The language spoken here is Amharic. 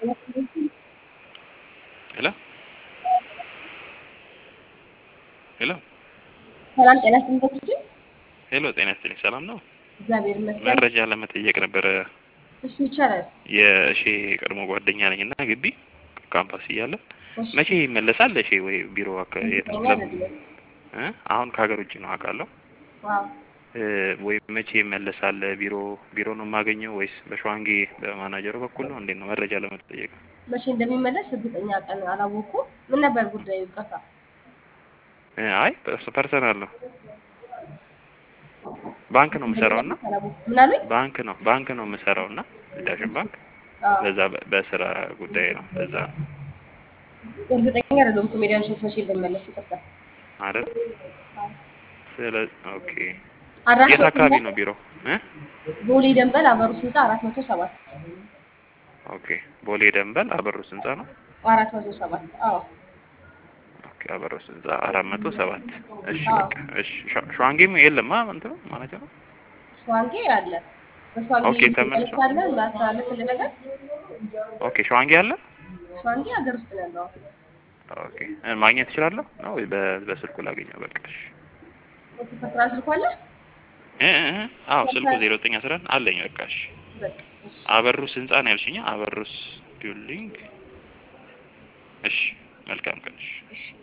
ሄሎ ሄሎ ሰላም ጤና ይስጥልኝ። ሄሎ ጤና ይስጥልኝ። ሰላም ነው? እግዚአብሔር ይመስገን። መረጃ ለመጠየቅ ነበረ። እሺ ይቻላል። የእሺ ቀድሞ ጓደኛ ነኝ እና ግቢ ካምፓስ እያለ እሺ መቼ ይመለሳል? እሺ ወይ ቢሮ አካባቢ የት ነው? እርግጠኛ አይደለም። እ? አሁን ከሀገር ውጭ ነው አውቃለሁ። ዋው እ፣ ወይ መቼ ይመለሳል? ቢሮ ቢሮ ነው የማገኘው ወይስ በሸዋንጌ በማናጀሩ በኩል ነው? እንዴት ነው? መረጃ ለመጠየቅ ነው። መቼ እንደሚመለስ እርግጠኛ ቀን አላወኩም። ምን ነበር ጉዳዩ? ይቅርታ። እ፣ አይ ፐርስ- ፐርሰናል ነው። ባንክ ነው የምሰራው እና አላወኩም። ምን አሉኝ? ባንክ ነው ባንክ ነው የምሰራው እና ዳሽን ባንክ አዎ በዛ በ- በስራ ጉዳይ ነው በዛ ነው እርግጠኛ አይደለሁም። ኮሜዲያን ሾት መቼ እንደሚመለስ ይቅርታ። አይደል? ስለ ኦኬ አድራሻው የት አካባቢ ነው ቢሮ እ? ቦሌ ደንበል አበሩ ስልጣ አራት መቶ ሰባት ኦኬ ቦሌ ደንበል አበሩስ ህንጻ ነው። አራት መቶ ሰባት አዎ ኦኬ አበሩስ ህንጻ አራት መቶ ሰባት እሺ አዎ። በቃ እሺ ሸ- ሸዋንጌም የለም አ እንትን ነው ማለት ነው። ሸዋንጌ አለ። በሸዋንጌ ኦኬ፣ ተመልሶ። መልሳለ ማስተላለፍ ነገር ኦኬ ሸዋንጌ አለ። ሸዋንጌ ሀገር ውስጥ ነው ያለው። ኦኬ እ፣ ማግኘት እችላለሁ ነው ወይ በ- በስልኩ ላገኘው? በቃ እሺ ኦኬ ፐርሰናል ስልኩ አለ። እ እ እ፣ አዎ ስልኩ ዜሮ ዘጠኝ አስራ አንድ አለኝ። በቃ እሺ በቃ እሺ። አበሩስ ህንጻ ነው ያልሽኝ? አበሩስ ቢልዲንግ። እሺ መልካም ቀን። እሺ እሺ